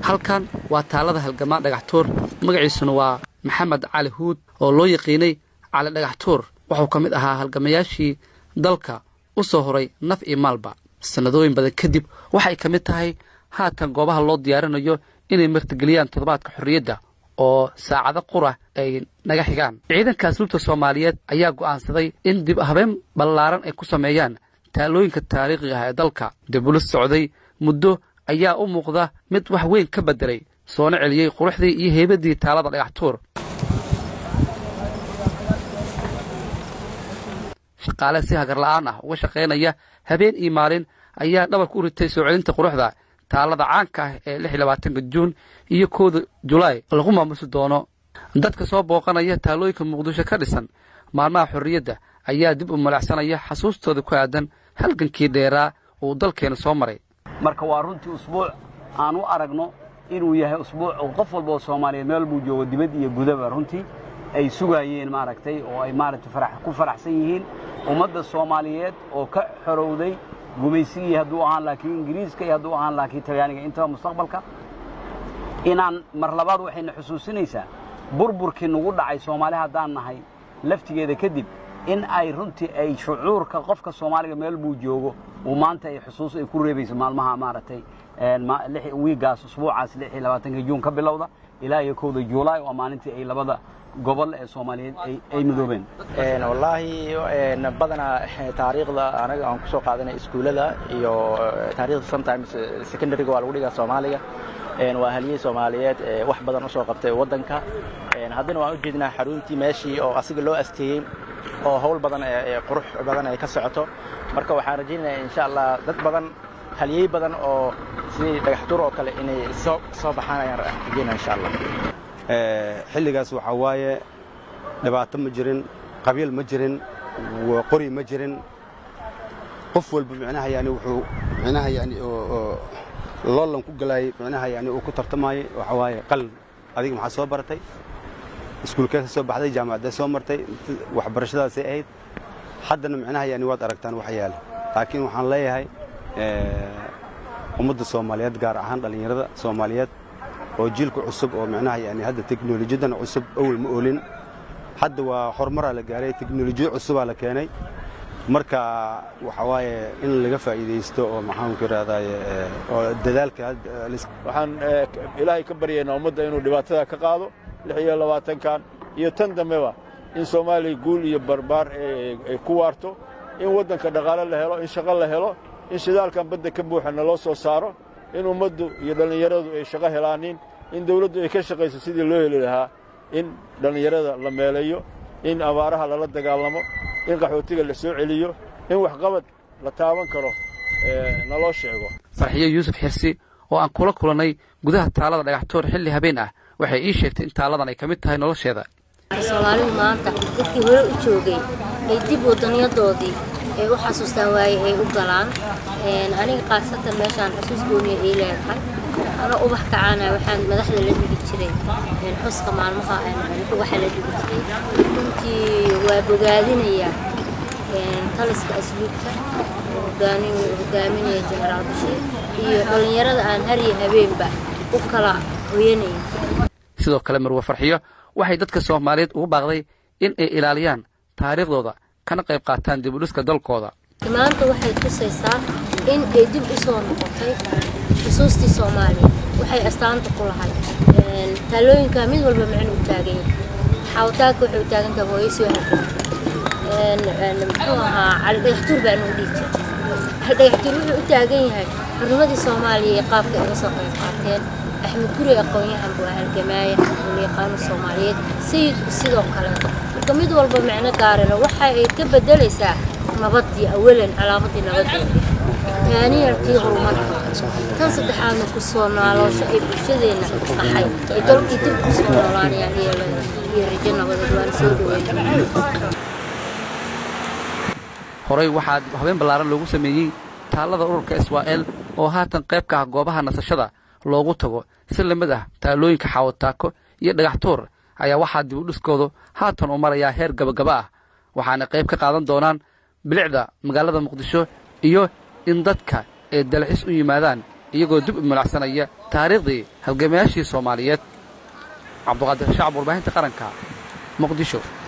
halkan waa taalada halgamaa dhagaxtuur magaciisuna waa maxamed cali huud oo loo yaqiinay cali dhagaxtuur wuxuu ka mid ahaa halgamayaashii dalka u soo horay naf iyo maalba sannadooyin badan kadib waxay ka mid tahay haatan goobaha loo diyaarinayo inay martigeliyaan toddobaadka xorriyadda oo saacado qura ay naga xigaan ciidanka asluubta soomaaliyeed ayaa go'aansaday in dib habeen ballaaran ay ku sameeyaan taalooyinka taariikhiga ah ee dalka dibulis socday muddo ayaa u muuqda mid wax weyn ka beddelay soona celiyey quruxdii iyo heybadii taalada dhagaxtuur shaqaale si hagarla'aan ah uga shaqaynaya habeen iyo maalin ayaa dhabarka u ritay soo celinta quruxda taalada caanka ah ee lix iyo labaatanka juun iyo kooda julaay lagu maamusi doono dadka soo booqanaya taalooyinka muqdisho ka dhisan maalmaha xorriyadda ayaa dib u malacsanaya xasuustooda ku aadan halgankii dheeraa uu dalkeena soo maray marka waa runtii usbuuc aan u aragno inuu yahay usbuuc oo qof walba oo soomaaliyeed meel buu joogo dibad iyo gudaba runtii ay sugaayeen maaragtay oo ay maaragtay ku faraxsan yihiin ummadda soomaaliyeed oo ka xorowday gumaysigii hadduu ahaan laakiin ingiriiska iyo hadduu ahaan laakiin talyaaniga intaba mustaqbalka inaan mar labaad waxayna xusuusinaysaa burburkii nagu dhacay soomaali haddaan nahay laftigeeda kadib in ay runtii ay shucuurka qofka soomaaliga meel buu joogo uu maanta ay xusuus ay ku reebayso maalmaha maaragtay wiigaas usbuucaas lix iyo labaatanka juun ka bilowda ilaa iyo kowda juulaay waa maalintii ay labada gobol ee soomaaliyeed ay midoobeen wallaahi badanaa taariikhda anaga aan kusoo qaadanay iskuullada iyo taarikhda sometimes secondaryga waa lagu dhigaa soomaaliga waa haliyey soomaaliyeed wax badan usoo qabtay waddanka haddana waan u jeednaa xaruntii meeshii oo asiga loo asteeyey oo hawl badan qurux badan ay ka socoto marka waxaan rajaynayaa insha allah dad badan haliyey badan oo sidii dhagaxtuur oo kale inay soo soo baxaan ayaan rajaynaya insha allah xilligaas waxaa waaye dhibaato ma jirin qabiil ma jirin qori ma jirin qof walba micnaha yani wuxuu micnaha yani loolan ku galaayay micnaha yani uu ku tartamayay waxaa waaye qalin adiga maxaa soo baratay iskuulkee ka soo baxday jaamacaddee soo martay waxbarashadaasay ahayd haddana micnaha yani waad aragtaan wax yaala laakiin waxaan leeyahay ummadda soomaaliyeed gaar ahaan dhallinyarada soomaaliyeed oo jiilka cusub oo micnaha yani hadda teknolojiyadan cusub awel ma oolin hadda waa horumaraa la gaaray teknolojiya cusubaa la keenay marka waxa waaye in laga faa'iidaysto oo maxaanku idhahdaaye oo dadaalka waxaan ilaahay ka baryaynaa ummadda inuu dhibaatada ka qaado lix iyo labaatankan iyo tan dambeba in soomaaliya guul iyo barbaar ay ku waarto in waddanka dhaqaale la helo in shaqo la helo in shidaalkan badda ka buuxana loo soo saaro in ummaddu iyo dhallinyaradu ay shaqo helaanin in dawladdu ay ka shaqayso sidii loo heli lahaa in dhallinyarada la meeleeyo in abaaraha lala dagaalamo in qaxootiga la soo celiyo in waxqabad la taaban karo naloo sheego farxiyo yuusuf xirsi oo aan kula kulannay gudaha taalada dhagaxtoor xilli habeen ah waxay ii sheegtay in taaladan ay ka mid tahay nolosheeda soomaalidu maanta dadkii hore u joogay ay dib waddanyadoodii ay u xasuustaan waaye ay u galaan aniga khaasatan meeshaan xusuus gooniya ay leedahay ana ubax kacaana waxaan madaxda la dhigi jiray xuska maalmaha waxa la dhigi jiray runtii waa bogaadinaya taliska asluubka hogaaminaya jenaraal bashiir iyo dhallinyarada aan hariya habeenba u kala hoyanayn sidoo kale marwe farxiyo waxay dadka soomaaliyeed ugu baaqday in ay ilaaliyaan taariikhdooda kana qayb qaataan dib u dhiska dalkooda maanta waxay tusaysaa in ay dib u soo noqotay xusuustii soomaaliya waxay astaanta ku lahay taalooyinka mid walba micno u taagan yahay xaawtaagka waxay u taagan tahay hooyo soo halgantay muxuu ahaa cali dhagaxtuur baa inuu dhihi jira cali dhagaxtuur wuxuu u taagan yahay xurnimadii soomaaliya iyo qaabka ay uga soo qayb qaateen axmed guri aqoon-yahan buu halgamaaya uu yaqaano soomaaliyeed sayidku sidoo kaleeto marka mid walba micno gaarana waxa ay ka bedelaysaa nabadii awalan calaamadii nabadeeda taaniyarkii horumarka tan saddexaadna ku soo nooloosho ay bulshadeenna ahay ay dalkii dib ku soo noolaanayaan iyo rajo nabadeed waana soo dhaweyn horey waxaa habeen ballaaran loogu sameeyey taallada ururka israa'el oo haatan qayb ka ah goobaha nasashada loogu tago si lamid ah taalooyinka xaawataako iyo dhagaxtuur ayaa waxaa dib u dhiskoodu haatan uu marayaa heer gabagaba ah waxaana qayb ka qaadan doonaan bilicda magaalada muqdisho iyo in dadka ay dalxis u yimaadaan iyagoo dib u mulacsanaya taariikhdii halgamayaashii soomaaliyeed cabduqaadir shacab warbaahinta qaranka muqdisho